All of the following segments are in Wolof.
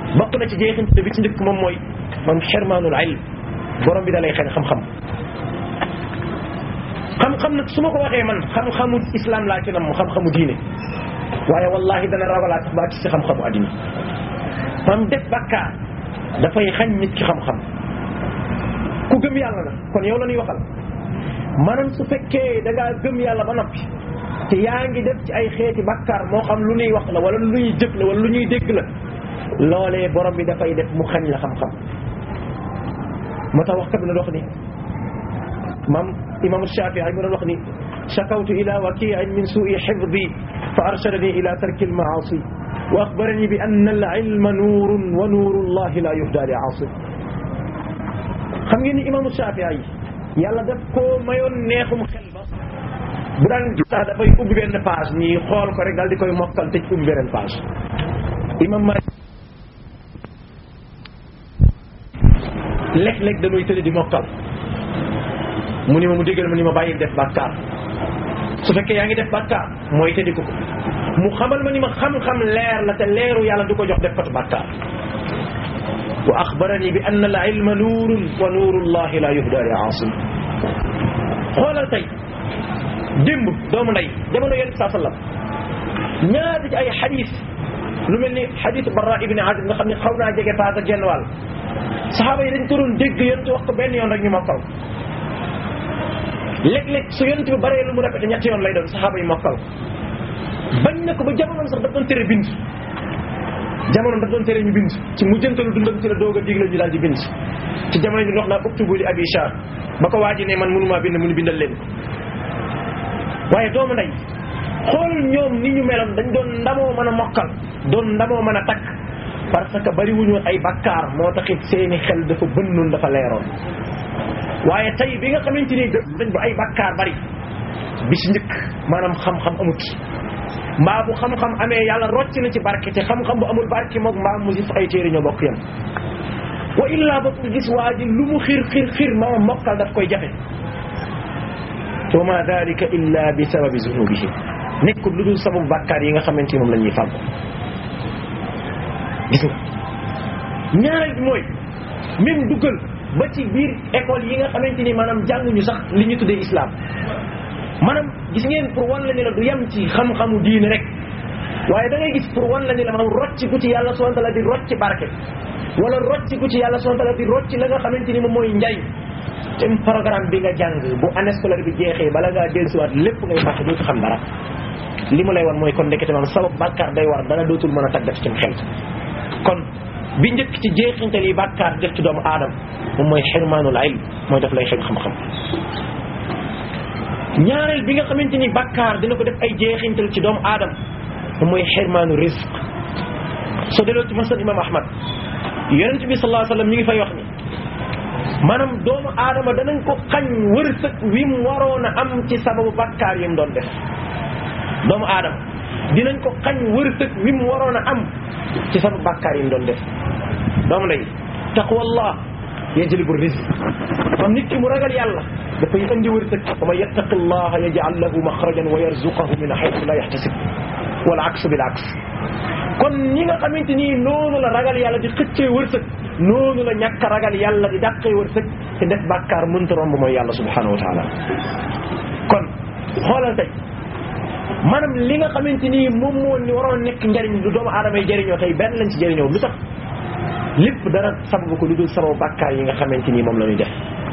bokk na ci jeexinte bi ci njëkk moom mooy man xirmaanul ilm borom bi da lay xañ xam-xam xam-xam nag su ma ko waxee man xam-xamu islam laa ci nam xam-xamu diine waaye wallahi dana ragalaa tax baa ci si xam-xamu addina mam def bakkaar dafay xañ nit ki xam-xam ku gëm yàlla la kon yow la ñuy waxal maanaam su fekkee da ngaa gëm yàlla ba noppi te yaa ngi def ci ay xeeti bakkaar moo xam lu ñuy wax la wala lu ñuy jëf la wala lu ñuy dégg la loolee borom bi dafay def mu xañ la xam-xam moo tax wax kat bi na wax ni maam imam Shafii mu doon wax ni shakawtu ila wakiin min suui xifdi fa arshadani ila tarki almaasi wa axbarani bi anna al ilma nuurun wa nuuru llahi la yuhda li aasi xam ngeen ni imam Shafii yàlla daf koo mayoon neexum xel ba bu daan sax dafay ubbi benn page nii xool ko rek daal di koy mokkal tëj ubbi beneen page imam Maalik léeg-léeg dañuy tëdd di mokkal mu ni ma mu déggal ma ni ma bàyyil def bàkkaar su fekkee yaa ngi def bàkkaar mooy tëddi ko ko mu xamal ma ni ma xam-xam leer la te leeru yàlla du ko jox def katu bàkkaar wa axbarani bi anna al ilma nuurun wa nuuru llahi la yuhda li aasim xoolal tey démb doomu ndey jamono yonent saa sallam ñaata ci ay xadis lu mel ni xadis Barra ibni Azib nga xam ne xaw naa jege paas ak genn wàll saxaaba yi dañ ko doon dégg yonent wax ko benn yoon rek ñu mokkal léeg-léeg su yonent bi baree lu mu répété ñetti yoon lay doon saxaaba yi mokkal bañ na ko ba jamonoom sax daf doon tere bind jamonoom daf doon tere ñu bind ci mujjantalu dundam ci la doog a digle ñu daal di bind ci jamono bi wax naa uktubu li abi shar ba ko waaji ne man mënumaa bind mu ni bindal leen waaye doomu ndey xool ñoom ni ñu meloon dañ doon ndamoo mën a mokkal doon ndamoo mën a takk parce que bari wuñu ay bakkaar moo taxit seeni xel dafa bënnoon dafa leeroon waaye tey bi nga xamante ni dañ ba ay bakkaar bari bi ci njëkk maanaam xam-xam amut mbaa bu xam-xam amee yàlla rocc na ci barke te xam-xam bu amul barke moom mbaa mu gis ay téere ñoo bokk yam wa illaa ba gis waa ji lu mu xir xir xir ma mokkal daf koy jafe wa ma dalika illa bi sababi zunubihim nekkul lu dul sababu bàkkaar yi nga xamante ni moom la ñuy fàggu gis nga ñaareel bi mooy même duggal ba ci biir école yi nga xamante ni maanaam jànguñu sax li ñu tuddee islam maanaam gis ngeen pour wan la ne la du yem ci xam-xamu diine rek waaye da ngay gis pour wan la ne la maanaam rocc ku ci yàlla subhanahu wa taala di rocc barke wala rocc ku ci yàlla subhanahu wa taala di rocc la nga xamante ni moom mooy njariñ te programme bi nga jàng bu année scolaire bi jeexee bala ngaa dellusiwaat lépp ngay fàtte dootu xam dara li mu lay wan mooy kon ndekete maam sabab bàkkaar day war dara dootul mën a tàggat ci xel kon bi njëkk ci jeexintal yi bàkkaar def ci doomu aadama moom mooy xirmaanul ilm mooy daf lay xeñ xam-xam ñaareel bi nga xamante ni bàkkaar dina ko def ay jeexintal ci doomu aadama moom mooy xirmaanu risque soo delloo ci masal imam ahmad yonent bi sallallahu alayhi wa sallam mi ngi fay wax ni maanaam doomu aadama danañ ko xañ wërsëg wi mu waroon a am ci sababu bàkkaar yi mu doon def doomu aadama dinañ ko xañ wërsëg wi mu waroon a am ci sababu bàkkaar yi mu doon def doomu ndey taqwallah yajlibu rizq mam nit ki mu ragal yàlla dafay indi wërsëg wa man yattaqi llaha yaj'al lahu maxrajan wa yarzuqahu min haythu la yahtasib wal aksu bil aks kon ñi nga xamante ni noonu la ragal yàlla di xëccee wërsëg noonu la ñàkk a ragal yàlla di dàqee wërsëg te def bàkkaar mënta romb mooy yàlla subhanahu wa taala kon xoolal tey maanaam li nga xamante ni moom moo ni waroon nekk njariñ lu doomu aadama yi jëriñoo tey benn lañ ci jëriñoo lu tax lépp dara sababu ko lu dul sababu bàkkaar yi nga xamante ni moom la ñuy def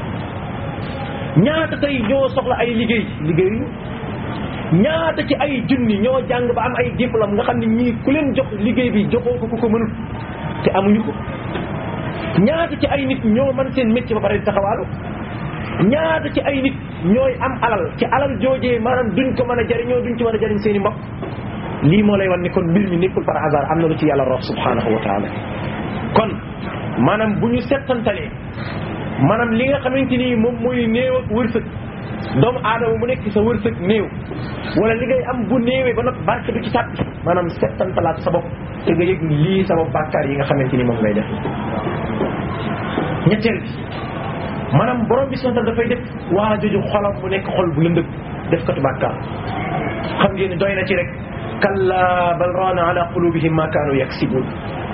ñaata tey ñoo soxla ay liggéey liggéeyu ñaata ci ay junni ñoo jàng ba am ay diplôme nga xam ne ñii ku leen jox liggéey bi joxoo ko ku ko mënul te amuñu ko ñaata ci ay nit ñoo mën seen métier ba pare di taxawaalu ñaata ci ay nit ñooy am alal ci alal joojee maanaam duñ ko mën a jëriñoo duñ ci mën a jëriñ seen i mbokk lii moo lay wan ni kon mbir mi nekkul par hasard am na lu ci yàlla rox subhanahu wa taala kon maanaam bu ñu settantalee maanaam li nga xamante ni moom mooy néew ak wërsëg doomu aadama mu nekk sa wërsëg néew wala li ngay am bu néewee ba nag barke du ci tàbbi maanaam settantalaat sa bopp te nga yëg ni lii sama bàkkaar yi nga xamante ni moom ngay def ñetteel bi maanaam borom bi sontal dafay def waa joju xolam mu nekk xol bu lëndëg def katu bàkkaar xam ngeen ni doy na ci rek kalla bal raana ala qulubihim ma kaanu yaksibun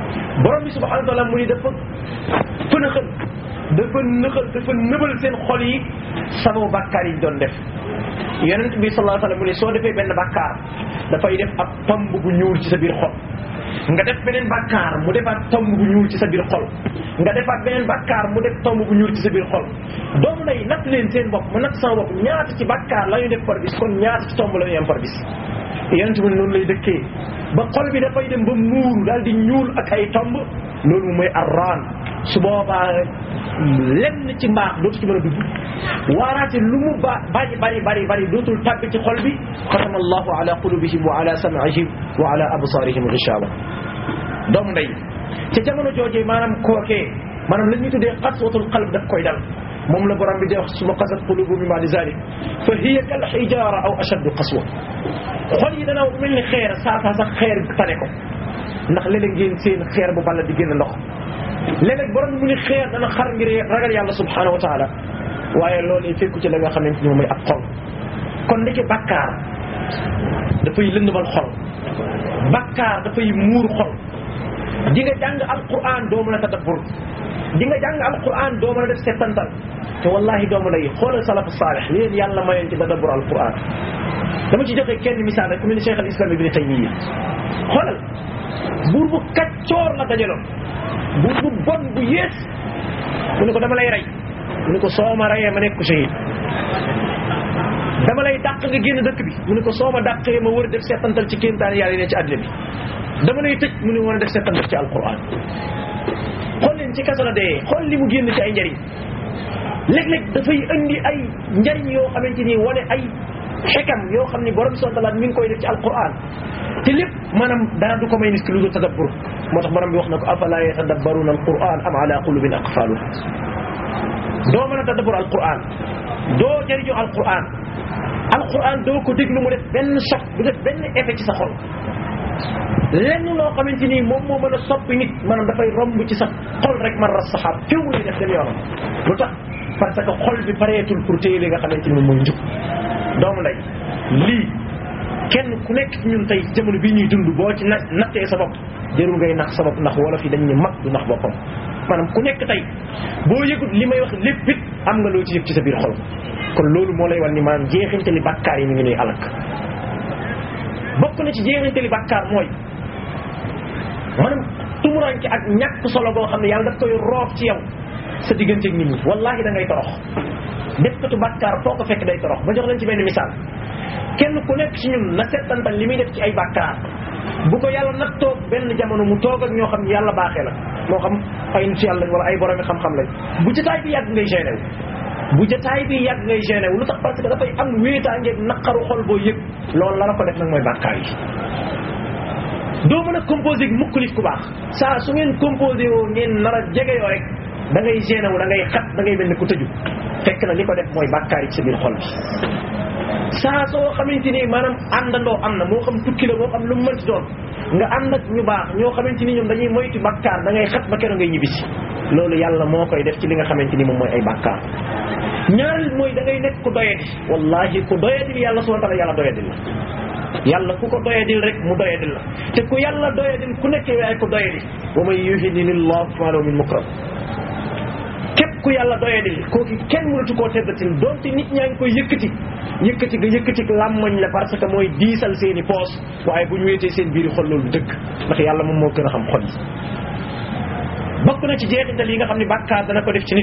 borom bi subhanahu wa taala mu ni dafa fënaxal dafa nëxal dafa nëbal seen xol yi sababu bàkkaar yi doon def yonent bi sallallahu alayhi wa sallam mu ne soo defee benn bàkkaar dafay def ab tomb bu ñuul ci sa biir xol nga def beneen bàkkaar mu defaat tomb bu ñuul ci sa biir xol nga defaat beneen bàkkaar mu def tomb bu ñuul ci sa biir xol doomu nay natt leen seen bopp ma natt sama bopp ñaata ci bàkkaar la ñu def par bis kon ñaata ci tomb la ñu am par bis yonent bi noonu lay dëkkee ba xol bi dafay dem ba muuru daal di ñuul ak ay tomb loolu mooy arraan su boobaa lenn ci mbaax dootu ci mën a dugg waaraate lu mu ba bari bari bari bari dootul tàbbi ci xol bi xatama allahu ala qulubihim wa ala sam'ihim wa ala absarihim ghishawa doomu ndey ca jamono joojee maanaam kookee maanaam la ñuy tuddee qaswatul qalb daf koy dal moom la borom bi di wax suma qasat qulubu min ba'di zalik fa hiya kal hijara aw ashaddu qaswa xol yi dana mel ni xeer saa saa sax xeer tane ko ndax léeg-léeg ngeen seen xeer bu balla di génn ndox léeg-léeg borom mu ni xeer dana xar ngir ragal yàlla subhanahu wa taala waaye loolu fekku ci la nga xamante ni moom mooy ab xol kon ndeke bàkkaar dafay lëndëmal xol bàkkaar dafay muur xol di nga jàng alquran doo mën a tadabbur di nga jàng alquran doo mën a def settantal te wallahi doomu lay xoolal salafu saalih li leen yàlla mayoon ci tadabbur alquran dama ci joxe kenn misaal rek ku mel ni cheikh al islam ibni taymiya xoolal buur bu kaccoor la dajaloon buur bu bon bu yées mu ne ko dama lay rey mu ne ko soo ma reyee ma nekk ko shahid dama lay dàq nga génn dëkk bi mu ne ko soo ma dàqee ma war a def settantal ci kéemtaan yàlla yi ne ci àddina bi dama lay tëj mu ne war a def settantal ci alquran xool leen ci kaso la dee xool li mu génn ci ay njariñ léeg-léeg dafay indi ay njariñ yoo xamante ni wane ay xekam yoo xam ni borom subhanahu wa taala mi ngi koy def ci alquran te lépp maanaam dara du ko may nit ki lu dul tadabbur moo tax borom bi wax na ko afala yatadabbaruna alquran am ala qulubin aqfaluha doo mën a tadabbur alquran doo jëriñu alquran alquran doo ko déglu mu def benn choc du def benn effet ci sa xol lenn loo xamante ni moom moo mën a soppi nit maanaam dafay romb ci sa xol rek man ras saxaab féew lay def dem yoonam lu tax parce que xol bi pareetul pour téye li nga xamante ni moom mooy njub doomu ndey lii kenn ku nekk ci ñun tey jamono bii ñuy dund boo ci na nattee sa bopp jërul ngay nax sa bopp ndax wolof yi dañ ne mag du nax boppam maanaam ku nekk tey boo yëgut li may wax lépp it am nga loo ci yëg ci sa biir xol kon loolu moo lay wan ni maanaam jeexintali bàkkaar yi mi ngi nuy alak bokk na ci jeexintali bàkkaar mooy maanaam tumuranke ak ñàkk solo boo xam ne yàlla daf koy roof ci yow sa digganteeg nit ñi wallahi da ngay torox def katu bàkkaar foo ko fekk day torox ba jox leen ci benn misaal kenn ku nekk ci ñun na settantal li muy def ci ay bàkkaar bu ko yàlla nag toog benn jamono mu toog ak ñoo xam ne yàlla baaxee la moo xam ay nit yàlla lañ wala ay boromi xam-xam lañ bu jotaay bi yàgg ngay gêné wu bu jotaay bi yàgg ngay gêné wu lu tax parce que dafay am wéetaangeeg naqaru xol boo yëg loolu la la ko def nag mooy bàkkaar yi doo mën a composé mukk nit ku baax saa su ngeen composé woo ngeen nar a jege yoo rek da ngay gêné wu da ngay xat da ngay mel ni ku tëju fekk na li ko def mooy bàkkaar yi ci sa biir xol bi saa soo xamante ni maanaam àndandoo am na moo xam tukki la moo xam lu mu mënti doon nga ànd ak ñu baax ñoo xamante ni ñoom dañuy moytu bàkkaar da ngay xat ba keroog ngay ñibbisi loolu yàlla moo koy def ci li nga xamante ni moom mooy ay bàkkaar ñaareel mooy da ngay nekk ku doyadi wallahi ku doyadil yàlla subhanahu wa ta'ala yàlla doyadil la yàlla ku ko doyadil rek mu doyadil la te ku yàlla doyadil ku nekkee waaye ku doyadi wa man yuhinilillahu fama lahu min mukram képp ku yàlla doyadil kooku kenn mënatu koo teddatil donte nit ñaa ngi koy yëkkati yëkkati ga yëkkati làmmañ la parce que mooy diisal seen i poos waaye bu ñu wéetee seen biiri xol loolu dëgg ndax yàlla moom moo gën a xam xol yi bokk na ci jeexital yi nga xam ne bàkkaar dana ko def ci nit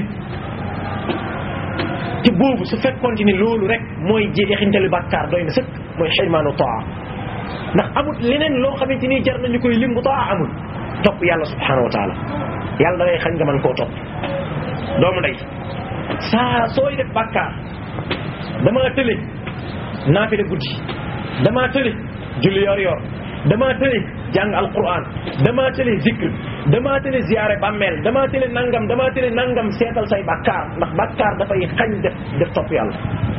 te boobu su fekkoon ni loolu rek mooy jeexintali bàkkaar doy na sëkk mooy xirmaanu taa ndax amul leneen loo xamante ni jar nañu koy lim bu taa amul topp yàlla subhanahu wa taala yàlla da ngay xañ nga mën koo topp doomu ndey saa sooy def bàkkaar damaa tële naafile guddi damaa tële julli yor yor damaa tële jàng alquran damaa tële zikr damaa tële ziyaare bàmmeel damaa tële nangam damaa tële nangam seetal say bàkkaar ndax bàkkaar dafay xañ def def topp yàlla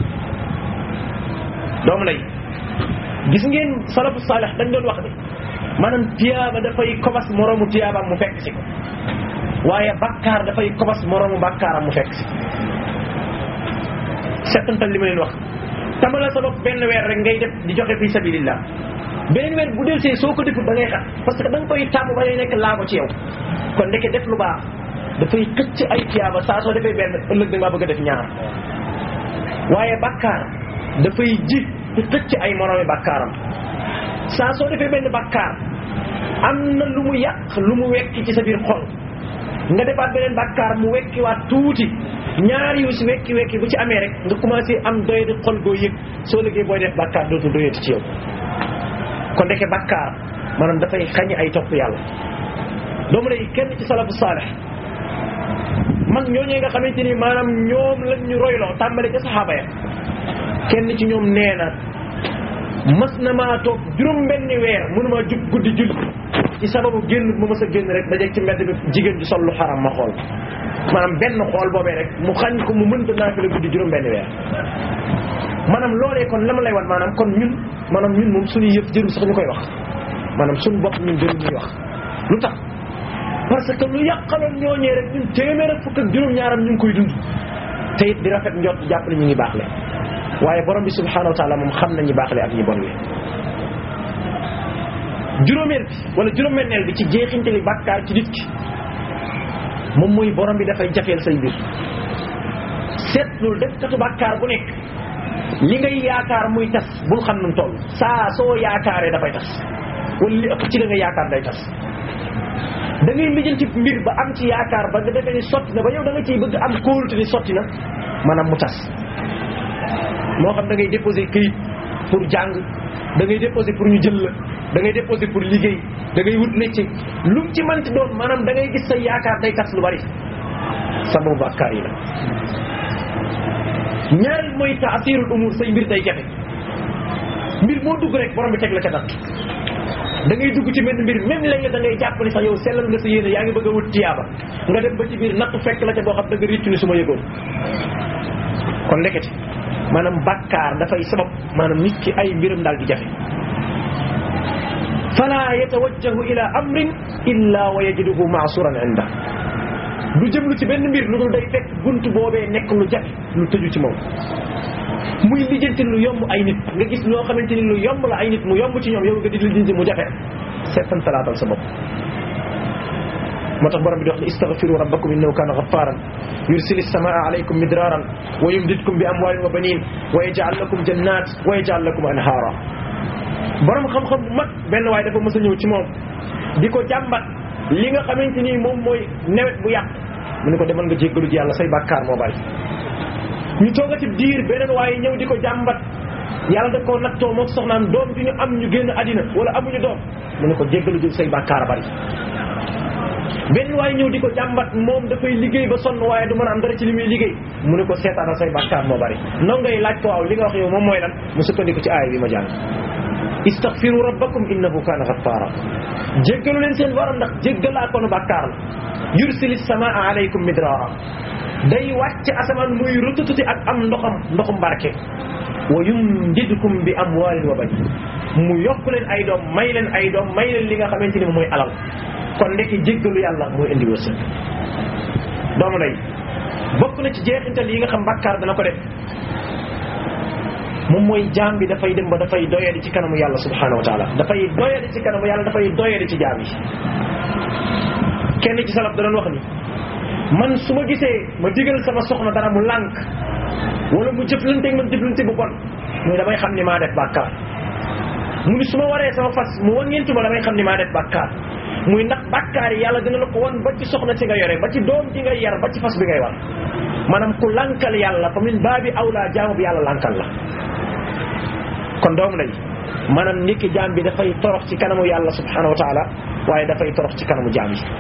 doomu ndey gis ngeen salafu saalih dañ doon wax ne maanaam tiyaaba dafay kobas moroomu tiyaabaam mu fekk si ko waaye bàkkaar dafay kobas moroomu bàkkaaram mu fekk si settantal li ma leen wax tamala sa bopp benn weer rek ngay def di joxe fi sabilillah beneen weer bu del see soo ko defut da ngay xat parce que da nga koy tàmm ba lay nekk laago ci yow kon ndeke def lu baax dafay xëcc ay tiyaaba saa soo defee benn ëllëg da nga bëgg a def ñaar waaye bàkkaar dafay ji di xëcc ay moroomi bàkkaaram saa soo defee benn bàkkaar am na lu mu yàq lu mu wekki ci sa biir xol nga defaat beneen bàkkaar mu wekkiwaat tuuti ñaar yu si wekki wekki bu ci amee rek nga commencé am doye di xol goo yëg soo liggéey booy def bàkkaar dootul doyati ci yow kon ndeke bàkkaar maanaam dafay xañ ay topp yàlla doomu lay kenn ci salafu saalih mag ñooñee nga xamante ni maanaam ñoom lañ ñu royloo tàmbale ca saxaaba ya kenn ci ñoom nee na mas na maa toog juróom benni weer mënuma jug guddi julli ci sababu génn bu ma mës a génn rek dajeeg ci mbedd bi jigéen di sol lu xaram ma xool maanaam benn xool boobee rek mu xañ ko mu mënta naafila guddi juróom benni weer maanaam loolee kon la ma lay wan maanaam kon ñun maanaam ñun moom suñuy yëf jëru sax ñu koy wax maanaam suñu bopp ñun jëru ñuy wax lu tax parce que lu yàqaloon ñooñee rek ñun téeméer ak fukk ak juróom-ñaaram ñu ngi koy dund te it di rafet njort jàpp ne ñu ngi baax le waaye borom bi subhanahu wa taala moom xam na ñi baax le ak ñi bon le juróomeel bi wala juróom-benneel bi ci jeexintali bàkkaar ci nit ki moom mooy borom bi dafay jafeel say mbir seetlul def katu bàkkaar bu nekk li ngay yaakaar muy tas bul xam nu toll saa soo yaakaaree dafay tas wala li ëpp ci la nga yaakaar day tas da ngay lijjanti mbir ba am ci yaakaar ba nga defee ni sotti na ba yow da nga ciy bëgg am kóolute ni sotti na maanaam mu tas moo xam da ngay déposer këyit pour jàng da ngay déposer pour ñu jël la da ngay déposer pour liggéey da ngay wut métier lu mu ci manti doon maanaam da ngay gis sa yaakaar day tas lu bari sababu bàkkaar yi la ñaareel mooy taasirul umur say mbir day jafe mbir moo dugg rek borom bi teg la ca dat da ngay dugg ci benn mbir même léegi da ngay jàpp ni sax yow sellal nga sa yéene yaa ngi bëgg a wut tiyaaba nga dem ba ci biir nattu fekk la ca boo xam da nga réccu ni su ma yëgoon kon ndekete maanaam bàkkaar dafay sabab maanaam nit ki ay mbiram daal di jafe fala yatawajjahu ila amrin illa wa yajiduhu maasuran inda du jëmlu ci benn mbir lu dul day fekk bunt boobee nekk lu jafe lu tëju ci moom muy lijjanti lu yomb ay nit nga gis loo xamante ni lu yomb la ay nit mu yomb ci ñoom yow nga di lijjanti mu jafe seetan salaatal sa bopp moo tax borom bi di wax ne istaghfiru rabbakum innahu kana ghaffaran yursili samaa alaykum midraran wa yumdidkum bi amwalin wa banin wa yaj'al lakum jannat wa yaj'al lakum anhara borom xam-xam bu mag benn waaye dafa mës a ñëw ci moom di ko jàmbat li nga xamante ni moom mooy nawet bu yàq mu ne ko demal nga jéggalu ji yàlla say bàkkaar moo bari ñu toogati diir beneen waaye ñëw di ko jàmbat yàlla da koo nattoo moom soxnaam doom ju ñu am ñu génn àddina wala amuñu doom mu ne ko jéggalu ji say bàkkaar bari benn waaye ñëw di ko jàmbat moom dafay liggéey ba sonn waaye du mën a am dara ci li muy liggéey mu ne ko seetaanal say bàkkaar moo bari non ngay laaj ko waaw li nga wax yow moom mooy lan mu sukkandiku ci aaya bi ma jàng istaghfiru rabbakum innahu kana ghaffara jéggalu leen seen borom ndax jéggalaa koonu bàkkaar la yursili samaa alaykum midrara day wàcc asamaan muy rutututi ak am ndoxam ndoxum barke wa yumdidkum bi amwalin wa banin mu yokk leen ay doom may leen ay doom may leen li nga xamante ni mooy alal kon ndekki jéggalu yàlla mooy indi wërsëg doomu day bokk na ci jeexintal yi nga xam bàkkaar dana ko def moom mooy jaam bi dafay dem ba dafay doyadi ci kanamu yàlla subhanahu wa taala dafay doyadi ci kanamu yàlla dafay doyadi ci jaam yi kenn ci salaf da doon wax ni man su ma gisee ma digal sama soxna dara mu lànk wala mu jëflanteeg man jëflante bu bon muy damay xam ni maa def bàkkaar mu ni su ma waree sama fas mu wàññeentu ma damay xam ni maa def bàkkaar muy ndax bàkkaar yi yàlla dina la ko won ba ci soxna si nga yore ba ci doom ji ngay yar ba ci fas bi ngay war maanaam ku lànkal yàlla fa min baabi awlaa jaamu bi yàlla lànkal la kon doom lay maanaam nit ki jaam bi dafay torox ci kanamu yàlla subhanahu wa taala waaye dafay torox ci kanamu jaam yi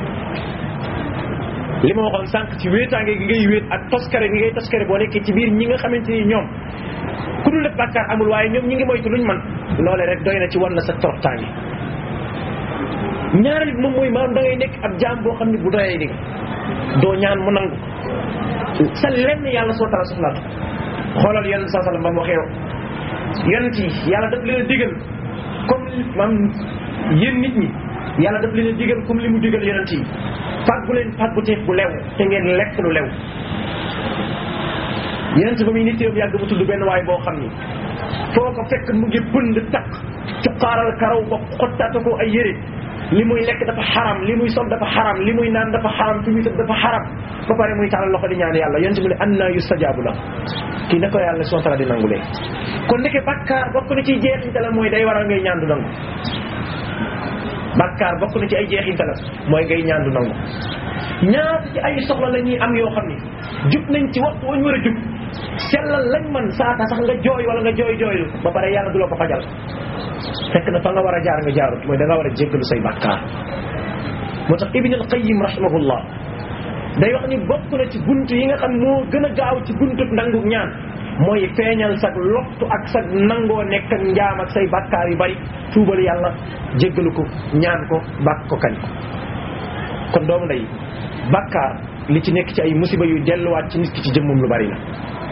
li ma waxoon sànq ci wéetaange gi ngay wéet ak toskare gi ngay toskare boo nekkee ci biir ñi nga xamante ni ñoom ku dul def bàkkaar amul waaye ñoom ñi ngi moytu luñ man loole rek doy na ci wan na sa toroxtaange ñaareel bi moom mooy maanaam da ngay nekk ab jaam boo xam ne bu doyee di doo ñaan mu nangu sa lenn yàlla soo tala soxlaatu xoolal yonent saa sallam ba mu waxee yonent yi yàlla daf leen a digal comme maam yéen nit ñi yàlla daf leen a digal comme li mu digal yonent yi fàggu leen fàggu teef bu lew te ngeen lekk lu lew yonent ba muy nit yoom yàgg mu tudd benn waay boo xam ni foo ko fekk mu ngi pënd takk cuqaaral karaw ba xottaata ko ay yére li muy lekk dafa xaram li muy sol dafa xaram li muy naan dafa xaram fi muy tëdd dafa xaram ba pare muy tàllal loxo di ñaan yàlla yonent mu ne anna yustajaabu la kii na ko yàlla subhanahu wa ta'ala di nangulee kon ndeke bakkaar bokk na ci jeexintalam mooy day waral ngay ñaan du nangu bakkaar bokk na ci ay jeexintalam mooy ngay ñaan du nangu ñaata ci ay soxla la ñuy am yoo xam ni jub nañ ci waxtu wañ war a jub sellal lañ man saata sax nga jooy wala nga jooy jooylu ba pare yàlla du la ko fajal fekk na fa nga war a jaar nga jaarut mooy da nga war a jéggalu say bakkaar moo tax ibn al qayyim rahimahullah day wax ni bokk na ci buntu yi nga xam moo gën a gaaw ci buntu nangu ñaan mooy feeñal sag lottu ak sag nangoo nekk ak njaam ak say bakkaar yu bari tuubal yàlla jéggalu ko ñaan ko bàkk ko kañ ko kon doomu ndey bakkaar li ci nekk ci ay musiba yu delluwaat ci nit ki ci jëmmum lu bari la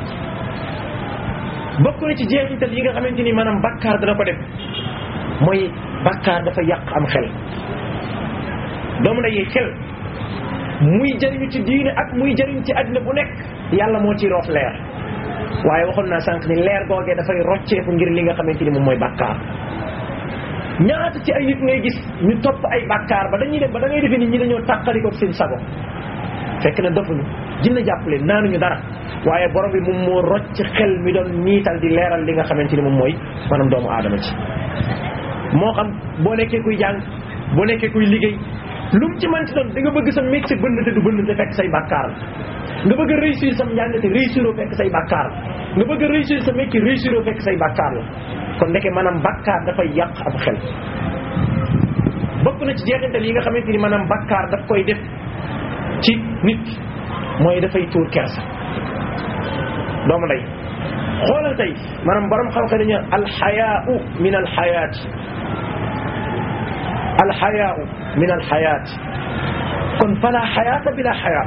bokk na ci jeexital yi nga xamante ni maanaam bakkaar dana ko def mooy bakkaar dafa yàq am xel doomu ndey xel muy jëriñu ci diine ak muy jëriñ ci àddina bu nekk yàlla moo ciy roof leer waaye waxoon naa sànq ni leer googee dafay rocceeku ngir li nga xamante ni moom mooy bakkaar ñaata ci ay nit ngay gis ñu topp ay bakkaar ba dañuy dem ba da ngay defee nit ñi dañoo tàqaliko seen sago fekk na dofuñu jinna jàppale naanuñu dara waaye borom bi moom moo rocc xel mi doon niital di leeral li nga xamante ni moom mooy maanaam doomu aadama ci moo xam boo nekkee kuy jàng boo nekkee kuy liggéey lu mu ci manti doon da nga bëgg sa métier bënn te du bënn te fekk say bàkkaar nga bëgg a réussir sa njàng te réussiroo fekk say bàkkaar nga bëgg a réussir sa métier réussiroo fekk say bàkkaar la kon ndeke maanaam bàkkaar dafay yàq ab xel bokk na ci jeexintal yi nga xamante ni maanaam bàkkaar daf koy def ci nit mooy dafay tuur kersa doomu lay xoolal tey maanaam borom xam-xam dañu alxayaau min alxayaati alxayaau min alxayaati kon fala xayaata bila xayaa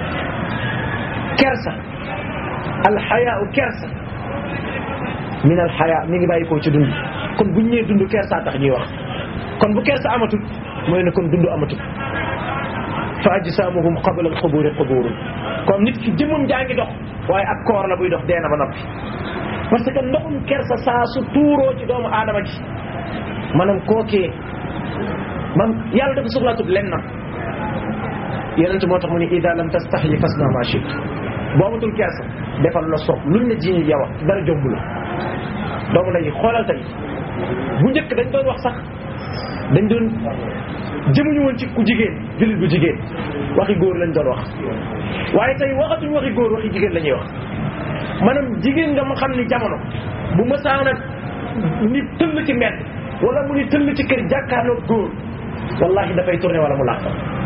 kersa alxayaau kersa min alxayaa mi ngi bàyyi koo ci dund kon buñ ñëwee dund kersa tax ñuy wax kon bu kersa amatul mooy ne kon dund amatul fa ajsaamuhum qabla alquburi quburun comme nit ki jëmmam jaa ngi dox waaye ak koor la buy dox dee na ba noppi parce que ndoxum kersa saa su tuuroo ci doomu aadama ji maanaam kookee man yàlla dafa soxlaatut len na yenent moo tax mu ne ida lam tastaxyi fasna ma chit boo amatul kersa defal la soog luñ la jiñi yow dara jomb la doomu lay xoolal tey bu njëkk dañ doon wax sax dañ doon jëmuñu woon ci ku jigéen jullit bu jigéen waxi góor lañ doon wax waaye tey waxatuñ waxi góor waxi jigéen la ñuy wax maanaam jigéen nga ma xam ni jamono bu mësaana ni tëll ci mbedd wala mu ni tëll ci kër jàkkaarloog góor wallahi dafay tourné wala mu làq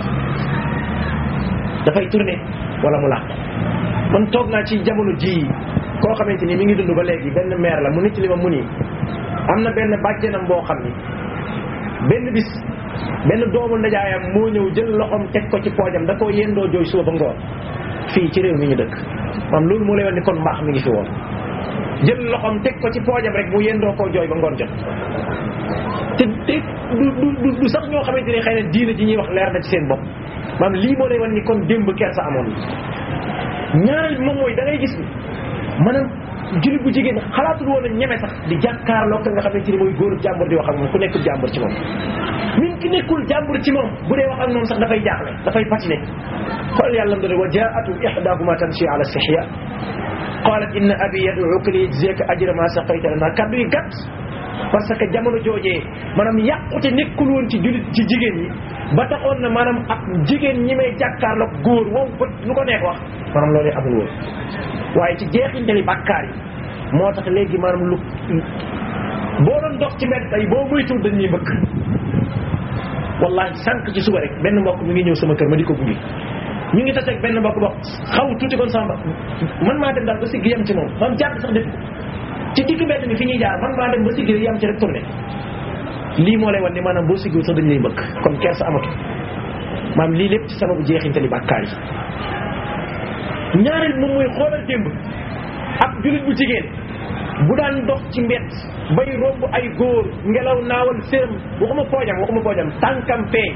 dafay tourné wala mu làq man toog naa ci jamono ji koo xamante ni mi ngi dund ba léegi benn maire la mu nit li ma mu nii am na benn bàjjenam boo xam ni benn bis benn doomu ndajaayam moo ñëw jël loxoom teg ko ci poojam da koo yendoo jooy suba ba ngoon fii ci réew mi ñu dëkk maam loolu moo lay wax ni kon mbaax mi ngi fi woon jël loxoom teg ko ci poojam rek mu yendoo koo jooy ba ngoon jot te te du du du sax ñoo xamante ne xëy na diina ji ñuy wax leer na ci seen bopp maam lii moo lay wan ni kon démb kersa amoon ñaareel bi moom mooy da ngay gis ni maanaam jullit bu jigéen xalaatul woon a ñeme sax di jàkkaarloo ka nga xamante ni mooy góor jàmbur di wax ak moom ku nekkul jàmbur ci moom min ki nekkul jàmbur ci moom bu dee wax ak moom sax dafay jaaxle dafay patine xool yàlla mu doon wa jaatu ihdahuma tamshi ala istihya qalat inna abi yad'uka li yajziyaka ajra ma saqayta lana kaddu yi gàtt parce que jamono joojee maanaam yàqute nekkul woon ci jullit ci jigéen ñi ba taxoon na maanaam ak jigéen ñi may jàkkaarloog góor wow bët lu ko neex wax maanaam loolu amul woon waaye ci jeexintali bàkkaar yi moo tax léegi maanaam lu boo doon dox ci mbedd tey boo moytuwul dañ ñuy bëgg wallahi sànq ci suba rek benn mbokk mi ngi ñëw sama kër ma di ko gunge ñu ngi taseeg benn mbokk bokk xaw tuuti kon sama man maa dem daal ba sigg yem ci moom man jàpp sax def ci digg mbedd mi fi ñuy jaar man maa dem ba sigg yem ci rek tourné lii moo lay wan ni maanaam boo siggiwul sax dañ lay mbëkk kon kersa amatu maanaam lii lépp ci sababu jeexintali bàkkaar yi ñaareel moom mooy xoolal démb ab jullit bu jigéen bu daan dox ci mbedd bay romb ay góor ngelaw naawal séram waxuma poojam waxuma poojam tànkam fee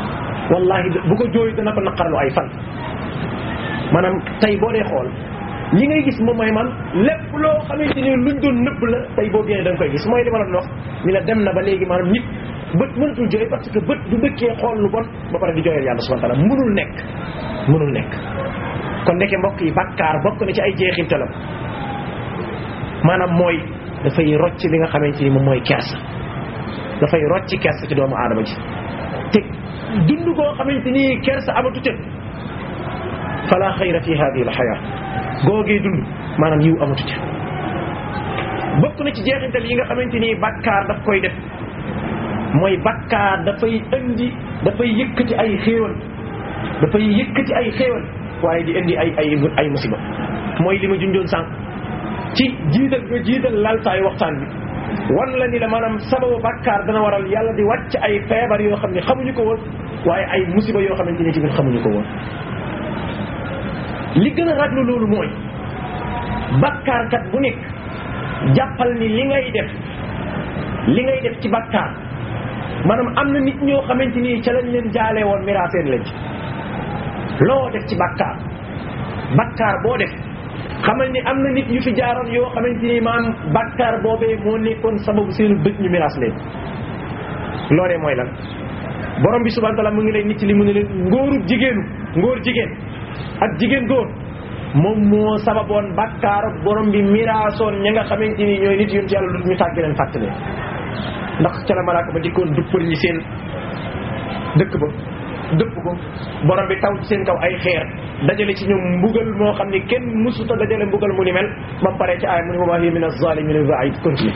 wallahi bu ko jooy dana ko naqarlu ay fan maanaam tey boo dee xool li ngay gis moom mooy man lépp loo xamante ni luñ doon nëbb la tey boo génnee da nga koy gis mooy li ma la doon wax ni la dem na ba léegi maanaam nit bët mënatul jooy parce que bët du dëkkee xool lu bon ba pare di jooyal yàlla subhanahu wa taala mënul nekk mënul nekk kon nekke mbokk yi bàkkaar bokk na ci ay jeexintalam maanaam mooy dafay rocc li nga xamante ni moom mooy kersa dafay rocc kersa ci doomu aadama ji te dund koo xamante ni kersa amatu ca fala xayra fi hadihi al xayaa googee dund maanaam yiw amatu ca bokk na ci jeexintal yi nga xamante ni bàkkaar daf koy def mooy bàkkaar dafay indi dafay yëkkati ay xéewal dafay yëkkati ay xéewal waaye di indi ay ay ay musiba mooy li ma junjoon sànq ci jiital nga jiital laltaayu waxtaan bi wan la ni la maanaam sababu bàkkaar dana waral yàlla di wàcc ay feebar yoo xam ne xamuñu ko woon waaye ay musiba yoo xamante ni tamit xamuñu ko woon li gën a raglu loolu mooy bàkkaarkat bu nekk jàppal ni li ngay def li ngay def ci bàkkaar maanaam am na nit ñoo xamante ni ca lañ leen jaalee woon miraaseen lañ ci loo def ci bàkkaar bàkkaar boo def xamal ni am na nit yu fi jaaroon yoo xamante ni maanaam bàkkaar boobee moo nekkoon sababu seenu dëj ñu miraas leen loolee mooy lan borom bi subhanahu wa taala mu ngi lay nit li mu ne leen ngóoru jigéenu ngóor jigéen ak jigéen góor moom moo sababoon bàkkaar borom bi miraasoon ña nga xamante ni ñooy nit yonent yàlla lu ñu tàgg leen fàttale ndax ca la malaaka ba dikkoon duppal ñi seen dëkk ba dëpp ko borom bi taw ci seen kaw ay xeer dajale ci ñoom mbugal moo xam ni kenn musuta dajale mbugal mu ni mel ba mu paree ci aaya mu ni wa maa hiya min az-zaalimiina bi ba'iid continue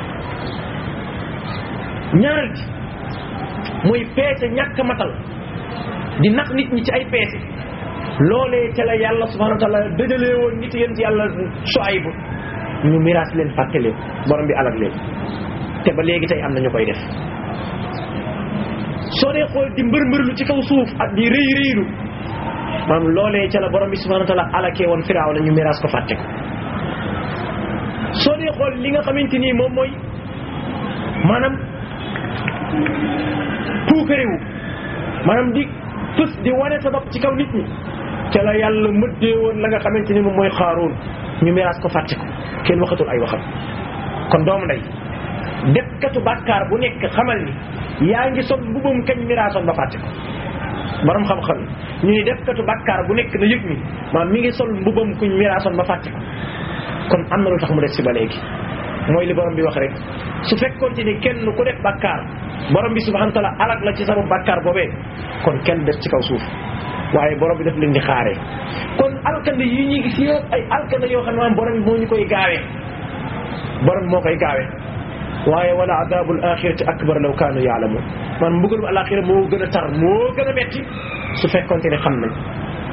ñaareel ci muy peese ñàkk matal di nax nit ñi ci ay peese loolee ca la yàlla subhanahu wa taala dëjalee woon nit yéen ci yàlla Shuayb ñu miraas leen fàtte leen borom bi alag leen te ba léegi tey am na ñu koy def soo dee xool di mbër-mbërlu ci kaw suuf ak di rëy rëylu maanaam loolee ca la borom bi subhanahu wa taala alakee woon firaaw na ñu miraas ko fàtte ko soo dee xool li nga xamante nii moom mooy maanaam puukarewu maanaam di fës di wane sa bopp ci kaw nit ñi ca la yàlla mëddee woon la nga xamante ni moom mooy xaaroon ñu miraas ko fàtte ko kenn waxatul ay waxam kon doomu ndey defkatu bàkkaar bu nekk xamal ni yaa ngi sol mbubam kañ miraasoon ba fàtte ko borom xam-xam ñu ni defkatu bàkkaar bu nekk na yëg ni maam mi ngi sol mbubam kuñ miraasoon ba fàtte ko kon am na lu tax mu des si ba léegi mooy li borom bi wax rek su fekkoon ci ni kenn ku def bàkkaar borom bi subhanahu wa taala alak la ci sababu bàkkaar boobee kon kenn des ci kaw suuf waaye borom bi daf leen di xaaree kon alkande yi ñuy gis yëpp ay alkande yoo xam ne maanaam borom bi moo ñu koy gaawee borom bi moo koy gaawee waaye wala adabul axirati akbar law kaanu yaalamun man mbugalum alaxira moo gën a tar moo gën a metti su fekkonte ne xam nañ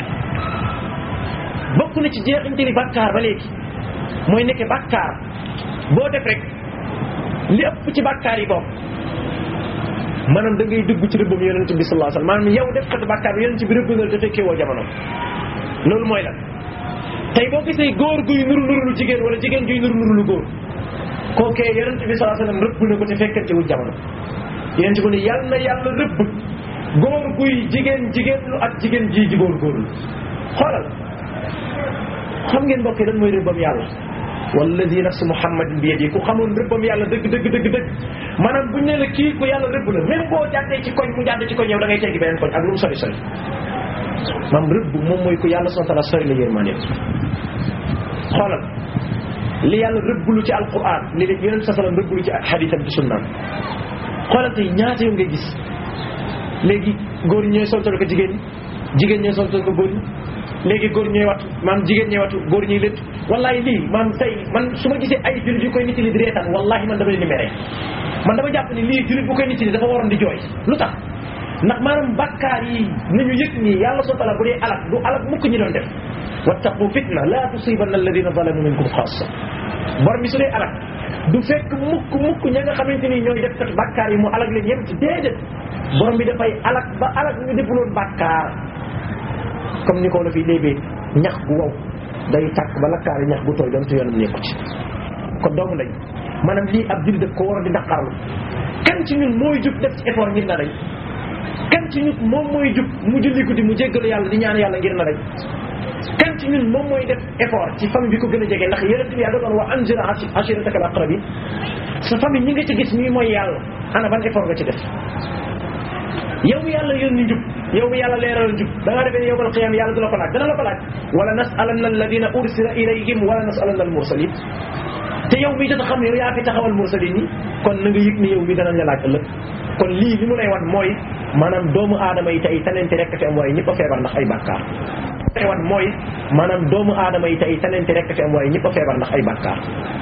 bokk na ci jeexinte ni bàkkaar ba léegi mooy nekke bàkkaar boo def rek li ëpp ci bàkkaar yi bokk maanaam da ngay dugg ci rëbbam yonente bi sallallahu alayhi wasallam maanaam yow def kat bàkkaar bi yonente bi rëbb na te fekkee woo jamono loolu mooy lan tey boo gisee góor guy nuru nuru lu jigéen wala jigéen guy nuru nuru lu góor kookee yonente bi sallallahu alayhi wasallam rëbb na ko te fekkante wul jamono yonente bu ne yàlla na yàlla rëbb góor guy jigéen jigéen lu ak jigéen ji ji góor góorlu xoolal xam ngeen mbokk yi lan mooy rëbbam yàlla walladi nafsu muhammadin bi yadi ku xamoon rëbbam yàlla dëgg dëgg dëgg dëgg maanaam buñ ne la kii ku yàlla rëbb la même boo jàddee ci koñ mu jàdd ci koñ yow da ngay teggi beneen koñ ak lu mu sori sori maam rëbb moom mooy ku yàlla subhanahu wa ta'ala sori la yërmande xoolal li yàlla rëbblu ci alquran li leen yonent sa sallam rëbblu ci xadiisam ci sunnaam xoolal tey ñaata yow ngay gis léegi góor ñi ñooy soltal ko jigéen ñi jigéen ñooy soltal ko góor ñi léegi góor ñooy wattu maam jigéen ñooy wattu góor ñuy létt wallahi lii maam tey man su ma gisee ay jullit yu koy nit li di reetaan wallahi man dama leen di mere man dama jàpp ni lii jullit bu koy nit li dafa waroon di jooy lu tax ndax maanaam bàkkaar yi nañu yëg nii yàlla soo tala bu dee alak du alak mukk ñi doon def wattaqu fitna la tusibanna alladina zalamu minkum xaasa borom bi su dee alak du fekk mukk mukk ña nga xamante ni ñooy def kat bàkkaar yi mu alak leen yem ci déedéet borom bi dafay alak ba alak ñu defuloon bàkkaar comme ni ko la fi léebee ñax bu wow day tàkk ba lakkaari ñax bu tooy doon tu yoonam nekku ci kon doomu lañ maanaam lii ab jullit daf ko war a di naqarlu kan ci ñun mooy jub def ci effort ngir na dañ kan ci ñun moom mooy jub mu julli guddi mu jéggalu yàlla di ñaan yàlla ngir na dañ kan ci ñun moom mooy def effort ci famille bi ko gën a jege ndax yonent bi yàlla doon wax anzir ashiratakal aqrabin sa famille ñi nga ci gis ñuy mooy yàlla ana ban effort nga ci def yow mi yàlla yónni njub yow mi yàlla leeral njub da ngaa defee ne yowmal qiyaam yàlla du la ko laaj dana la ko laaj wala nasalanna alladina ursila ilayhim wala nasalanna al mursalin te yow mi jot a xam yow yaa fi taxawal mursalin yi kon na nga yëg ni yow mi danañ la laaj ëllëg kon lii li mu lay wan mooy maanaam doomu aadama yi tey tanente rek fi am waaye ñëpp a feebar ndax ay bàkkaar lay wan mooy maanaam doomu aadama yi tey tanente rek fi am waaye ñëpp a feebar ndax ay bàkkaar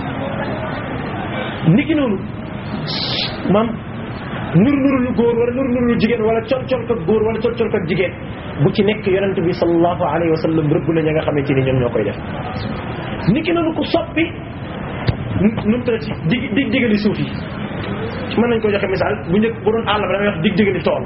niki noonu maam nur nuru lu góor wala nur nuru lu jigéen wala col col ko góor wala col col ko jigéen bu ci nekk yonent bi sallallahu alayhi wa sallam rëbb na ña nga xamante ni ñoom ñoo koy def niki noonu ku soppi nu mu tëddati dig dig digali suuf yi mën nañ ko joxe misaal bu njëkk bu doon àll ba damay wax dig digali tool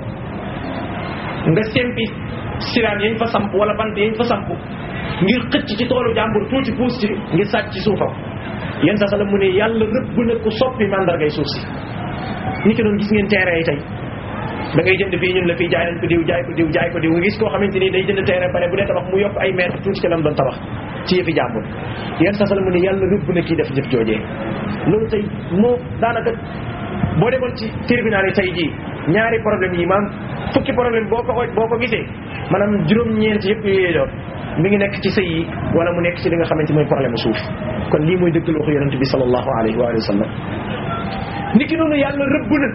nga sempi siraan yañ fa samp wala bant yañ fa samp ngir xëcc ci toolu jàmbur tuuti puus ci ngir sàcc ci suufam yéen sa sala mu ne yàlla rëbb na ku soppi mandargay suuf si ni ki doon gis ngeen terrain yi tey da ngay jënd fii ñun la fii jaay nañ ko diw jaay ko diw jaay ko diw nga gis koo xamante ni day jënd terrain pare bu dee tabax mu yokk ay mètre tuuti ci lam doon tabax ci yëfi jàmbur yéen sa sala mu ne yàlla rëbb na kii def jëf joojee loolu tey moo daanaka boo demoon ci tribunal yi tey jii ñaari problème yi maam fukki problème boo ko boo ko gisee maanaam juróom-ñeent yëpp yooyu doon mi ngi nekk ci sëy yi wala mu nekk ci li nga xamante mooy problème suuf kon lii mooy dëggal waxu yonente bi sallallahu alayhi wa sallam niki noonu yàlla rëbb na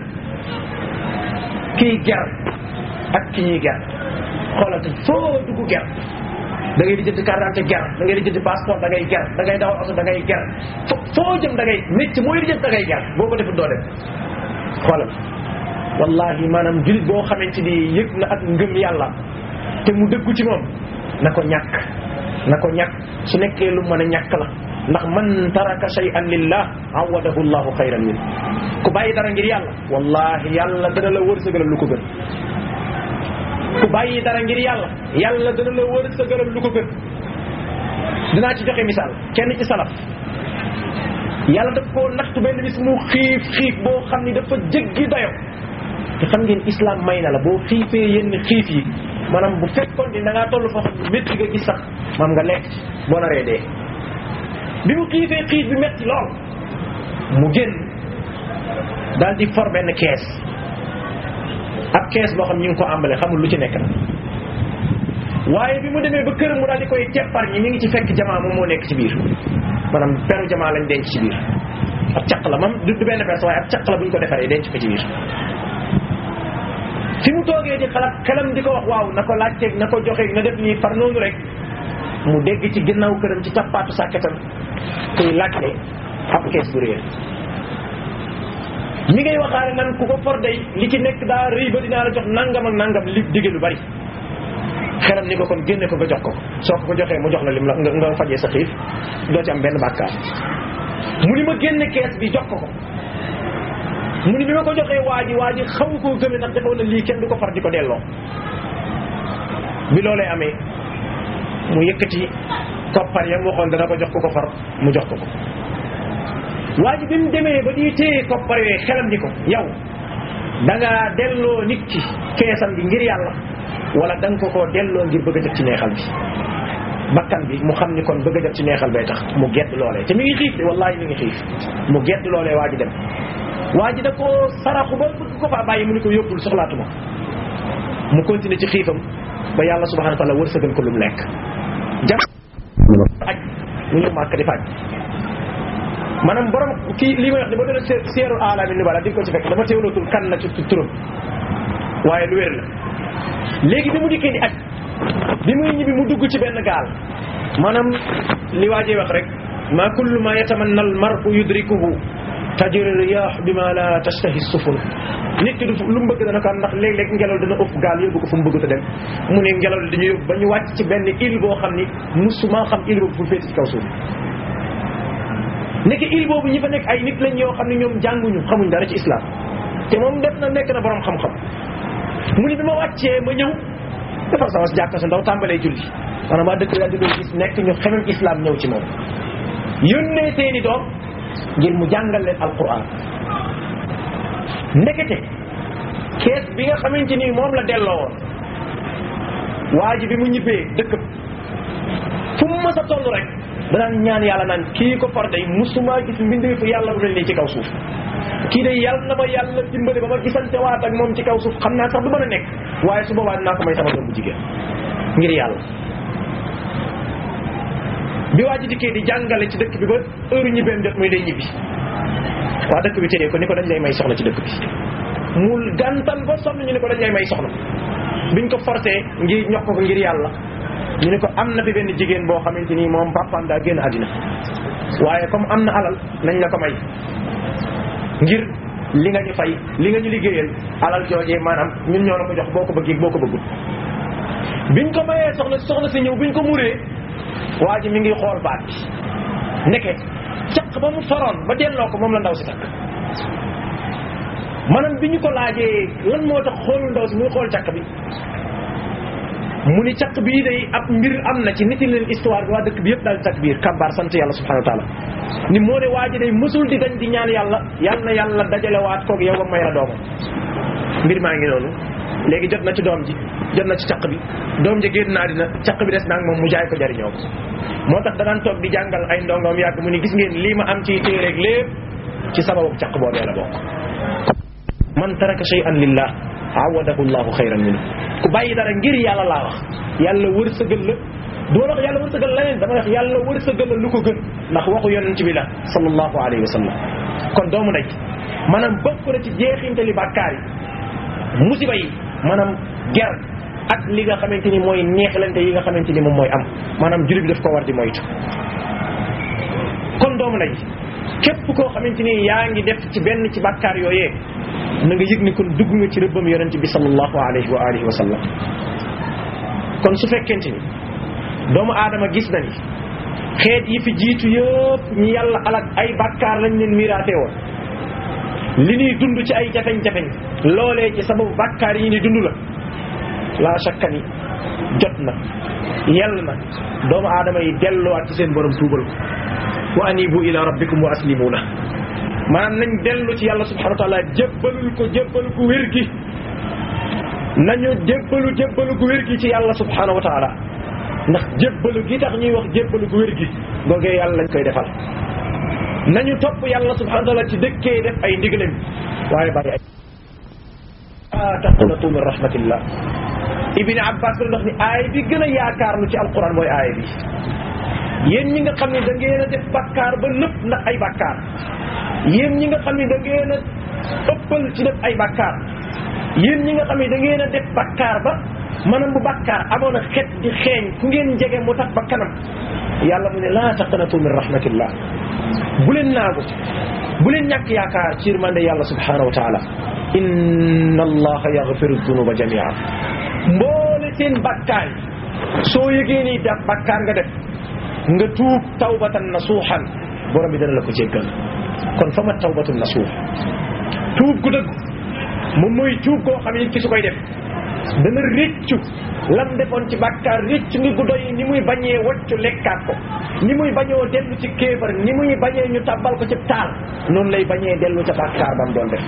kii ger ak ki ñuy ger xoolal te foo dugg ger da ngay di jënd carte d'identité ger da ngay di jënd passeport da ngay ger da ngay dawal oto da ngay ger foo jëm da ngay métti mooy di jënd da ngay ger boo ko defut doo dem xoolal wallahi maanaam julit boo xamante ni yëg na ak ngëm yàlla te mu dëggu ci moom na ko ñàkk na ko ñàkk su nekkee lu mën a ñàkk la ndax man taraka shay'an lillah awadahu llahu xayran min ku bàyyi dara ngir yàlla wallahi yàlla dana la wërsëgalal lu ko gën ku bàyyi dara ngir yàlla yàlla dana la wërsëgalal lu ko gën dinaa ci joxe misaal kenn ci salaf yàlla daf koo naxtu benn bis mu xiif xiif boo xam ni dafa jéggi dayo te xam ngeen islam may na la boo xiifee yenn xiif yi maanaam bu fekkoon ni da ngaa toll foo xam ne métti nga gis sax maam nga lekk boo naree dee bi mu xiifee xiif bi metti lool mu génn daal di for benn kees ab kees boo xam ñu ngi ko àmbale xamul lu ci nekk na waaye bi mu demee ba këram mu daal di koy teppar ñi mi ngi ci fekk jamaa moom moo nekk ci biir maanaam peru jamaa lañ denc ci biir ab caq la moom du benn pers waaye ab caq la bu ñu ko defaree denc ko ci biir fi mu toogee di xalaat xelam di ko wax waaw na ko laajteeg na ko joxe na def nii far noonu rek mu dégg ci ginnaaw këram ci cappaatu sàkketam kuy laajte ab kees bu réer mi ngay waxaare nan ku ko for day li ci nekk daa rëy ba dinaa la jox nangam ak nangam li digge lu bari xelam ni ko kon génne ko nga jox ko soo ko ko joxee mu jox la lim la nga nga fajee sa xiif doo ci am benn bàkkaar mu ni ma génne kees bi jox ko ko mu ni bi ma ko joxee waa ji waa ji xaw koo gëmee ndax defoon na lii kenn du ko far di ko delloo bi loolee amee mu yëkkati koppar yam waxoon dana ko jox ko ko far mu jox ko ko waa ji bi mu demee ba di téye koppar yooyu xelam di ko yow da nga delloo nit ki keesam bi ngir yàlla wala da nga ko koo delloo ngir bëgg a jot ci neexal bi bakkan bi mu xam ni kon bëgg a jot ci neexal bay tax mu gedd loolee te mi ngi xiif de wallahi mi ngi xiif mu gedd loolee waa ji dem waa ji da ko saraxu ba bëgg ko faa bàyyi mu ni ko yóbbul soxlaatuma mu continuer ci xiifam ba yàlla subhanahu wa taala wërsëgal ko lu mu lekk jam aj mu ñëw màkk di faj maanaam borom kii li may wax ni ba doon seeru alami ni bala di ko ci fekk dama teewlootul kan na ci turam waaye lu wér la léegi bi mu dikkee di aj bi muy ñibbi mu dugg ci benn gaal maanaam li waajee wax rek ma kullu ma yatamanna al mar'u yudrikuhu tajri riyah bima la tashtahi sufun nit ki du lu mu bëgg dana ko am ndax léeg-léeg ngelaw dana ëpp gaal yóbbu ko fu mu bëgg a dem mu ne ngelaw li dañu yóbbu ba ñu wàcc ci benn île boo xam ni musuma xam île boobu fu féeti ci kaw suuf nekk île boobu ñi fa nekk ay nit lañ yoo xam ne ñoom jànguñu xamuñ dara ci islam te moom def na nekk na borom xam-xam mu ni bi ma wàccee ma ñëw defar sama jàkka su ndaw tàmbalee julli maanaam waa dëkk daal di doon gis nekk ñu xemem islam ñëw ci moom yónnee seeni doom ngir mu jàngal leen alquran ndekete kees bi nga xamante ni moom la delloo woon waa ji bi mu ñibbee dëkk fu mu mës a toll rek danaan ñaan yàlla naan kii ko far day musuma gis mbindeefu yàlla bu mel nii ci kaw suuf kii day yàlla na ma yàlla dimbali ba ma gisante waat ak moom ci kaw suuf xam naa sax du mën a nekk waaye su boobaa dinaa ko may sama doom bu jigéen ngir yàlla bi waa ji dikkee di jàngale ci dëkk bi ba heure ñibbeem jot muy day ñibbi waa dëkk bi téye ko ni ko dañ lay may soxna ci dëkk bi mu gàntal ba sonn ñu ne ko dañ lay may soxna biñ ko forcé ngir ñox ko ko ngir yàlla ñu ne ko am na fi benn jigéen boo xamante ni moom papaam daa génn àddina waaye comme am na alal nañ la ko may ngir li nga ñu fay li nga ñu liggéeyal alal joojee maanaam ñun ñoo la ko jox boo ko bëggee boo ko bëggul biñ ko mayee soxna soxna si ñëw biñ ko muree waa ji mi ngi xool baat bi ndeke caq ba mu foroon ba delloo ko moom la ndaw si takk maanaam bi ñu ko laajee lan moo tax xoolul ndaw si muy xool caq bi mu ni caq bii day ab mbir am na ci nit leen histoire bi waa dëkk bi yëpp daal caq biir kabaar sant yàlla subhanahu wa taala ni moo ne waa ji day mësul di dañ di ñaan yàlla yal na yàlla dajalewaat koog yow ba may la doomam mbir maa ngi noonu léegi jot na ci doom ji jot na ci caq bi doom ji génn naa dina caq bi des naag moom mu jaay ko jariñoo ko moo tax danaan toog di jàngal ay ndongoom yàgg mu ni gis ngeen lii ma am ci téeréeg lépp ci sababu caq boobee la bokk man taraka shay'an lillah awadahu llahu xayran minhu ku bàyyi dara ngir yàlla laa wax yàlla wërsëgal la du ma wax yàlla wërsëgal leneen dama wax yàlla wërsëgal la lu ko gën ndax waxu yonent bi la sallallahu alayhi wa sallam kon doomu ndey maanaam bokk na ci jeexintali bàkkaar yi musiba yi maanaam ger ak li nga xamante ni mooy neexlante yi nga xamante ni moom mooy am maanaam jullit bi daf ko war di moytu kon doomu ndey képp koo xamante ni yaa ngi def ci benn ci bàkkaar yooyee na nga yëg ni kon dugg nga ci rëbbam yonent bi sallallahu alayhi wa alihi wa sallam kon su fekkente ni doomu aadama gis na ni xeet yi fi jiitu yëpp ñi yàlla alak ay bàkkaar lañ leen miraatee woon li ñuy dund ci ay jafeñ-jafeñ loolee ci sababu bàkkaar yi ni dund la laa shakka ni jot na yell na doomu aadama yi delluwaat ci seen borom tuubal ko wa anibu ila rabbikum wa aslimu la maanaam nañ dellu ci yàlla subhanahu wa taala jébbalul ko jébbalu gu wér gi nañu jébbalu jébbalu gu wér gi ci yàlla subhanahu wa taala ndax jébbalu gi tax ñuy wax jébbalu gu wér gi googee yàlla lañ koy defal nañu topp yàlla subhanahu wa taala ci dëkkee def ay ndigalam waaye bàyyi ay a taqnatu min rahmatillah ibni abbas bi ndox ni aay bi gën a yaakaarlu ci alquran mooy aay bi yéen ñi nga xam ne da ngeen a def bakkaar ba nëpp ndax ay bakkaar yéen ñi nga xam ne da ngeen a ëppal ci def ay bakkaar yéen ñi nga xam ne da ngeen a def bakkaar ba maanaam bu bakkaar amoon a xet di xeeñ fu ngeen jege mu tax ba kanam yàlla mu ne laa taqnatu min rahmatillah bu leen naagu bu leen ñàkk yaakaar ci yërmande yàlla subhanahu wa taala inna allaha yaghfiru dunuba jamia mboole seen bakkaar yi soo yëgee ni daf bakkaar nga def nga tuub tawbatan nasuuxan borom bi dana la ko jéggal kon fa ma tawbatun nasuux tuub gu dëgg moom mooy tuub koo xam ne ki su koy def dana réccu lam defoon ci bàkkaar réccu ngi gu doy ni muy bañee waccu lekkaat ko ni muy bañoo dellu ci kéefar ni muy bañee ñu tabbal ko ci taal noonu lay bañee dellu ca bàkkaar bam doon def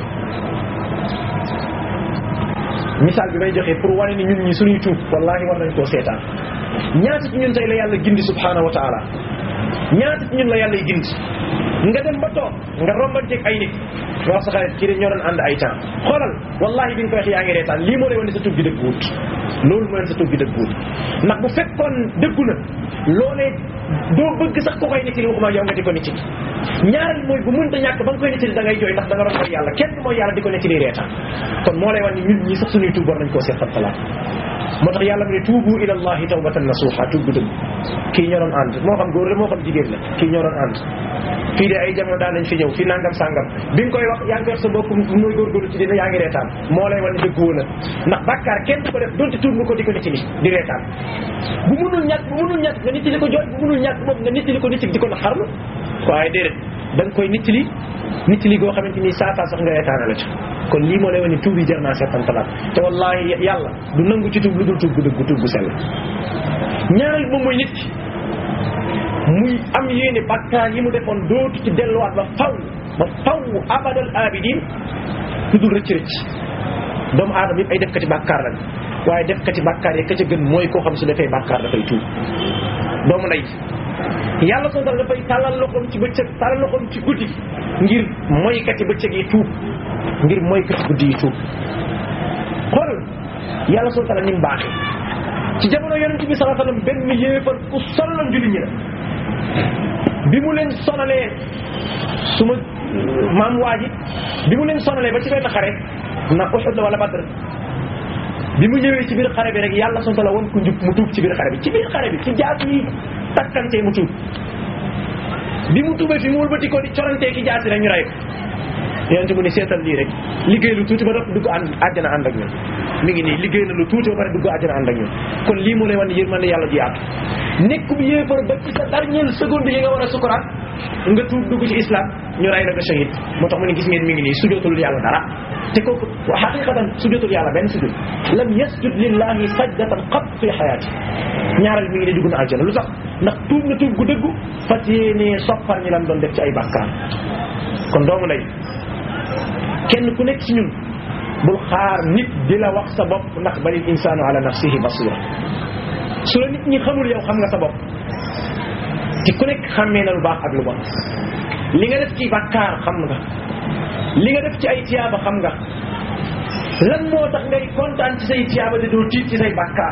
misaal bi may joxe pour wane ni ñun ñi suñuy tuub wallahi war nañ koo seetaan ñaata ci ñun tey la yàlla gindi subhanahu wa taala ñaata ci ñun la yàlla gindi nga dem ba toog nga rombanteeg ay nit nga wax sa xarit kii de ñoo doon ànd ay temps xoolal wallahi bi nga koy wax yaa ngi reetaan lii moo lay wane sa tuub gi dëgguwut loolu moo leen sa tuub gi dëgguwut ndax bu fekkoon dëggu na loolee doo bëgg sax ko koy nettali waxuma yow nga di ko nettali ñaareel mooy bu mënta ñàkk ba nga koy nettali da ngay jooy ndax da nga doon mooy yàlla kenn mooy yàlla di ko nettali reetaan kon moo lay wan ni ñun ñi sax suñuy tuub war nañ koo seet talaat moo tax yàlla mu ne tuubu ila allahi tawbatan nasuha tuub gu dëgg kii ñoo doon ànd moo xam góor la moo xam jigéen la kii ñoo doon ànd fii de ay jamono daan nañ fi ñëw fi nangam sàngam bi nga koy wax yaa ngi koy wax sa bopp mooy góorgóorlu ci dina yaa ngi reetaan moo lay wan ne dëgg wala ndax bàkkaar kenn du ko def donte tuub nga ko di ko nettali di reetaan bu munul ñàkk bu munul ñàkk nga nettali ko jooy bu munul ñàkk moom nga nettali ko nettali di ko naxarlu waaye déedéet da nga koy nettali nettali goo xamante ni saa saa sax nga reetaana la ci kon lii moo lay wane ni tuub yi jar naa seetantalaat te wallahi yàlla du nangu ci tuub lu dul tuub gu dëgg tuub gu sell ñaareel moom mooy nit ki muy am yéene bakkaar yi mu defoon dootu ci delluwaat ba faw ba faw abadal abidin lu dul rëcc rëcc doomu aadama yëpp ay def kati bàkkaar lañ waaye def kati bàkkaar yi ka ca gën mooy koo xam su defee bàkkaar dafay tuub doomu ndey yàlla soo dal dafay tàllal loxoom ci bëccëg tàllal loxoom ci guddi ngir moykati bëccëg yi tuub ngir moykati guddi yi tuub xoolal yàlla soo tala ni mu baaxee ci jamono yonent bi sallallahu alayhi wasallam benn yéefar ku sonaloon julli ñi la bi mu leen sonalee su ma maam waa ji bi mu leen sonalee ba ci benn xare na Uhud la wala Badr bi mu ñëwee ci biir xare bi rek yàlla soo tala woon ku njub mu tuub ci biir xare bi ci biir xare bi ci jaas yi takkantee mu tuub bi mu tuubee fi mu wëlbati ko di corantee ki jaasi rek ñu rey ko yonente mu ni seetal lii rek liggéey lu tuuti ba dopp dugg ànd àjjana ànd ak ñun mi ngi nii liggéey na lu tuuti ba pare dugg àjjana ànd ak ñun kon lii mu lay wan yërmande yàlla ji yaatu nekk bu yéefar ba ci sa dernière seconde yi nga war a sukuraat nga tuub dugg ci islam ñu ray la nga shahid moo tax mu ne gis ngeen mi ngi nii sujootul yàlla dara te kooku xaqiqatan sujootul yàlla benn sujud lam yasjud lillahi sajdatan qat fi xayaati ñaaral mi ngi ne dugg na àjjana lu tax ndax tuub na tuub gu dëggu fas yéenee soppar ñi lam doon def ci ay bàkkaar kon doomu lay kenn ku nekk ci ñun bul xaar nit di la wax sa bopp ndax balil insaanu ala nafsihi basira su la nit ñi xamul yow xam nga sa bopp te ku nekk xàmmee na lu baax ak lu bon li nga def ci bàkkaar xam nga li nga def ci ay tiyaaba xam nga lan moo tax ngay kontaan ci say tiyaaba de doo tiit ci say bàkkaar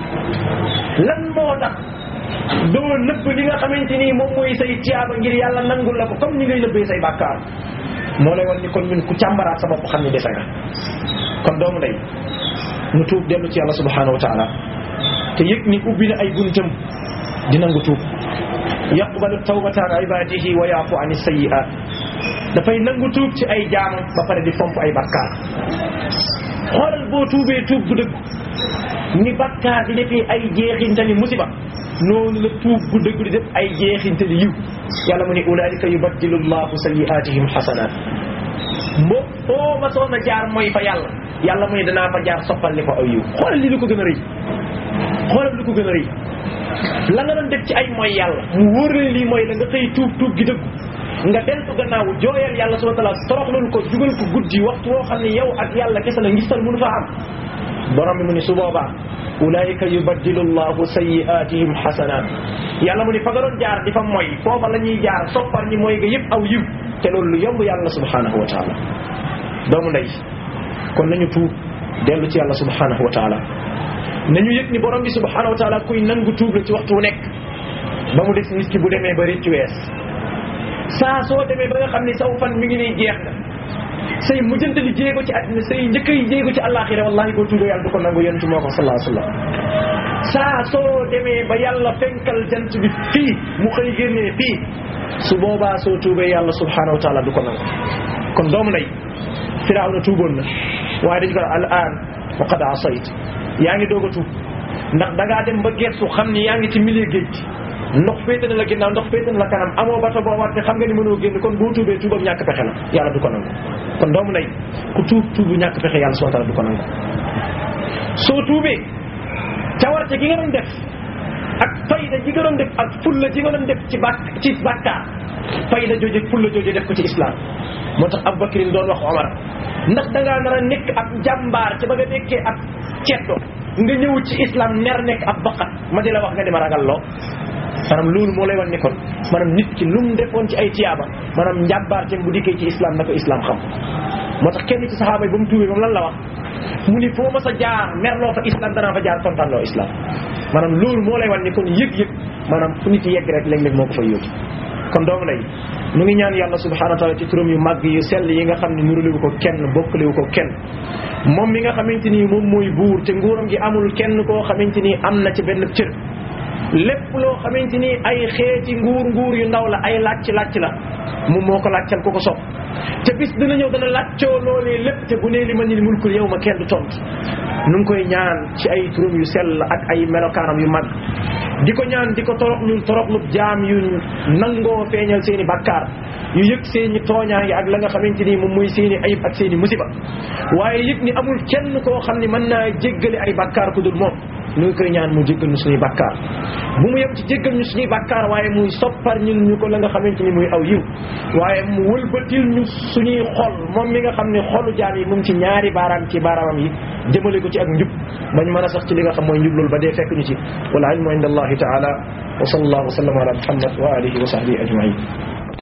lan moo tax doo nëbb li nga xamante ni moom mooy say tiyaaba ngir yàlla nangul la ko comme ni ngay nëbbee say bàkkaar moo lay wan ni kon ñun ku càmbaraat sa bopp xam ni dese nga kon doomu ndey mu tuub dellu ci yàlla subhanahu wa taala te yëg ni ubbi na ay buntam di nangu tuub yaqbalu tawbata an ibadihi wa yaafu an sayiat dafay nangu tuub ci ay jaamam ba pare di fomp ay bakkaar xoolal boo tuubee tuub bu dëgg ni bakkaar di defee ay jeexintali musiba noonu la tuub bu dëgg di def ay jeexintali yiw yàlla mu ne ulaika yubaddilu llahu sayiatihim xasanat mbo foo ma soon a jaar mooy fa yàlla yàlla mu ne danaa fa jaar soppal li ko aw yiw xoolal li lu ko gën a rëy xoolal lu ko gën a rëy la nga doon def ci ay mooy yàlla mu wóor la lii mooy la nga xëy tuub tuub gi dëggu nga deltu gannaaw jooyal yàlla subhanahu wa ta'ala toroxlul ko jugal ko guddi waxtu woo xam ne yow ak yàlla kese la ngistal mënu fa am borom bi mu ni su boobaa ulaika yubaddilu llahu sayiatihim hasanat yàlla mu ni fa nga doon jaar di fa mooy foofa la ñuy jaar soppar ñi mooy nga yëpp aw yiw te loolu lu yomb yàlla subhanahu wa taala doomu ndey kon nañu tuub dellu ci yàlla subhanahu wa taala nañu yëg ni borom bi subhanahu wa taala kuy nangu tuub la ci waxtu wu nekk ba mu des nit ki bu demee ba rëccu wees saa soo demee ba nga xam ni saw fan mi ngi nii jeex na say mujjantali jéego ci àddina say njëkk yi jéego ci àllaaxira wallahi boo tuubee yàlla du ko nangu yonent moo ko sallallahu alayhi wa sallam saa soo demee ba yàlla fenkal jant bi fii mu xëy génnee fii su boobaa soo tuubee yàlla subhanahu wa taala du ko nangu kon doomu ndey firawna tuuboon na waaye dañu ko al aan wa qad asayt yaa ngi doog a tuub ndax da ngaa dem ba geesu xam ni yaa ngi ci milieu géej gi ndox féete na la ginnaaw ndox féete na la kanam amoo bato boo war te xam nga ni mënoo génn kon boo tuubee tuubam ñàkk pexe la yàlla du ko nangu kon doomu ndey ku tuub tuubu ñàkk pexe yàlla subhanahu wa taala du ko nangu soo tuubee cawarte gi nga doon def ak fayda ji nga doon def ak fulla ji nga doon def ci bàkk ci bàkkaar fayda jooje fulla jooje def ko ci islam moo tax Abubakar doon wax Omar ndax da ngaa nar a nekk ab jàmbaar ci ba nga nekkee ab ceddo nga ñëw ci islam ner nekk ab baqat ma di la wax nga di ma ragal loo maanaam loolu moo lay wan ni kon maanaam nit ki lu mu defoon ci ay tiyaaba maanaam njàmbaarteem bu dikkee ci islam na ko islam xam moo tax kenn ci saxaaba yi ba mu tuubee moom lan la wax mu ni foo ma sa jaar merloo fa islam danaa fa jaar kontaan loo islam maanaam loolu moo lay wan ni kon yëg-yëg maanaam fu nit yegg rek léeg-léeg moo ko fay yóbbu kon doomu lay ñu ngi ñaan yàlla subhanahu wa taala ci turam yu màgg yu sell yi nga xam ne nuraliwu ko kenn bokkaliwu ko kenn moom mi nga xamante ni moom mooy buur te nguuram gi amul kenn koo xamante ni am na ci benn cër lépp loo xamante ni ay xeeti nguur nguur yu ndaw la ay làcc làcc la moom moo ko làccal ko ko sopp te bis dina ñëw dana làccoo loolee lépp te bu nee li ma ni mulkul yow ma kenn du tontu nu ngi koy ñaan ci ay turam yu sell ak ay melokaanam yu mag di ko ñaan di ko torox ñu toroxlu jaam yu nangoo feeñal seen i bakkaar yu yëg seen i tooñaange ak la nga xamante ni moom mooy seen i ayib ak seen i musiba waaye yëg ni amul kenn koo xam ni mën naa jéggale ay bakkaar ku dul moom ñu ngi koy ñaan mu jéggal ñu suñuy bàkkaar bu mu yem ci jéggal ñu suñuy bàkkaar waaye muy soppar ñun ñu ko la nga xamante ni muy aw yiw waaye mu wëlbatil ñu suñuy xol moom mi nga xam ne xolu jaam yi mu ngi ci ñaari baaraam ci baaraamam yi jëmale ko ci ak njub bañ mën a sax ci li nga xam mooy njub loolu ba dee fekk ñu ci wal ilmu inda allahi taala wa sallallahu wa sallam ala muhammad wa alihi wa sahbihi ajmain